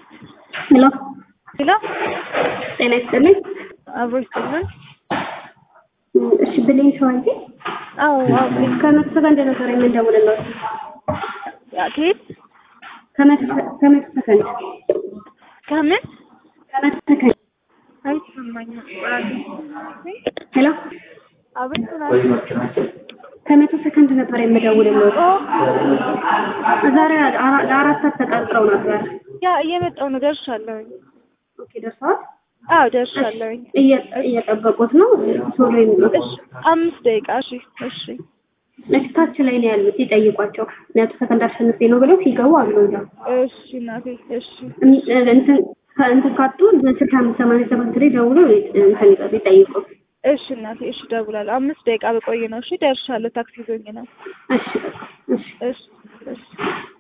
ሄሎ ሄሎ ጤና ይስጥልኝ። አብሮ ይስጥልን። እሺ ብሌን ሸዋዬ አዎ አዎ ከመቶ ሰከንድ ነበር የምንደውልለው። ያ ከየት ከመቶ ከመቶ ሰከንድ ከምን ከመቶ ሰከንድ አይሰማኝም። ሄሎ አቤት ከመቶ ሰከንድ ነበር የምደውልለው። ዛሬ አራ- ለአራት ሰዓት ተቀጥረው ነበር። ያ እየመጣሁ ነው። ደርሻለሁኝ። ኦኬ ደርሰዋል። አዎ ደርሻለሁኝ። እየ- እየጠበቁት ነው። ቶሎ ይምጡ። እሺ አምስት ደቂቃ እሺ እሺ ታች ላይ ነው ያሉት። ይጠይቋቸው። መቶ ሰከንድ አሸንፌ ነው ብለው ሲገቡ አሉ እዛው እሺ እናቴ እሺ እም- እንትን እንትን ካጡ በስልክ አምስት ሰማንያ ሰባት ላይ ደውለው እንትን ይጠ- ይጠይቁ። እሺ እናቴ እሺ እደውላለሁ። አምስት ደቂቃ በቆይ ነው። እሺ ደርሻለሁ። ታክሲ ይዞኝ ነው። እሺ እሺ እሺ እሺ